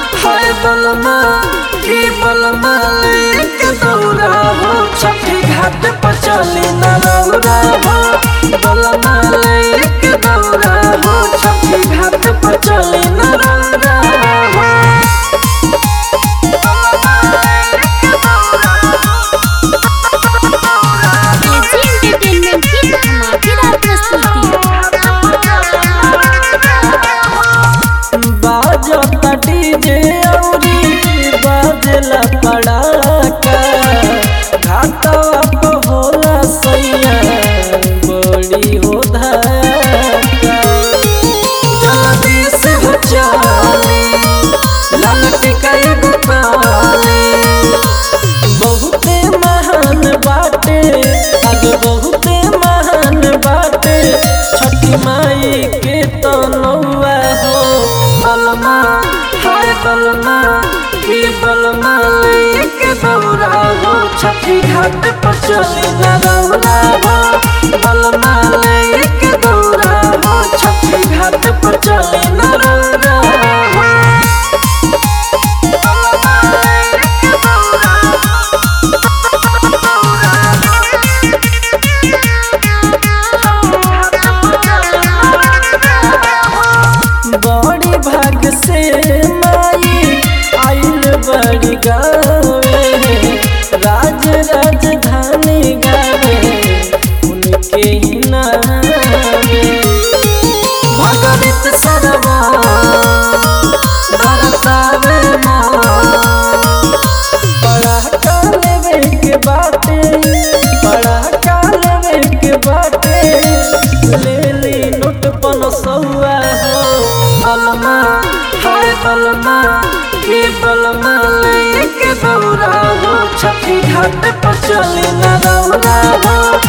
हाय बलमा की बलमा लेके दौड़ा हो छठी घाट पर चली न रौरा हो बलमा लेके दौड़ा हो छठी घाट पर चली न रौरा हो एजी एंटरटेनमेंट की धमाकेदार प्रस्तुति बाजता डीजे औरी बाजला पड़ाका घाटवा पे होला सैया बड़ी हो धक्का जल्दी से हो चली ललट कई गोपाली बहुते महान बाटे आज बहुते महान बाटे छठी माई के तनौआ हो बलमा हाय बलमा की बलमा लेके दौड़ा हो छठी घाट पर चली न रौरा हो बलमा लेके दौड़ा हो छठी घाट पर चली न रौरा हो बड़ी भाग से माई आइल बड़ी गावे राज राजधानी गावे उनके ही नामे भगवत सरवा बरसावे बड़ा कालवे के बाटे बड़ा कालवे के बाटे ले ली नोट पन सौआ हो बलमा हाय बलमा के बलमा लेके दौड़ा हो छठी घाट पर चली न दौड़ा हो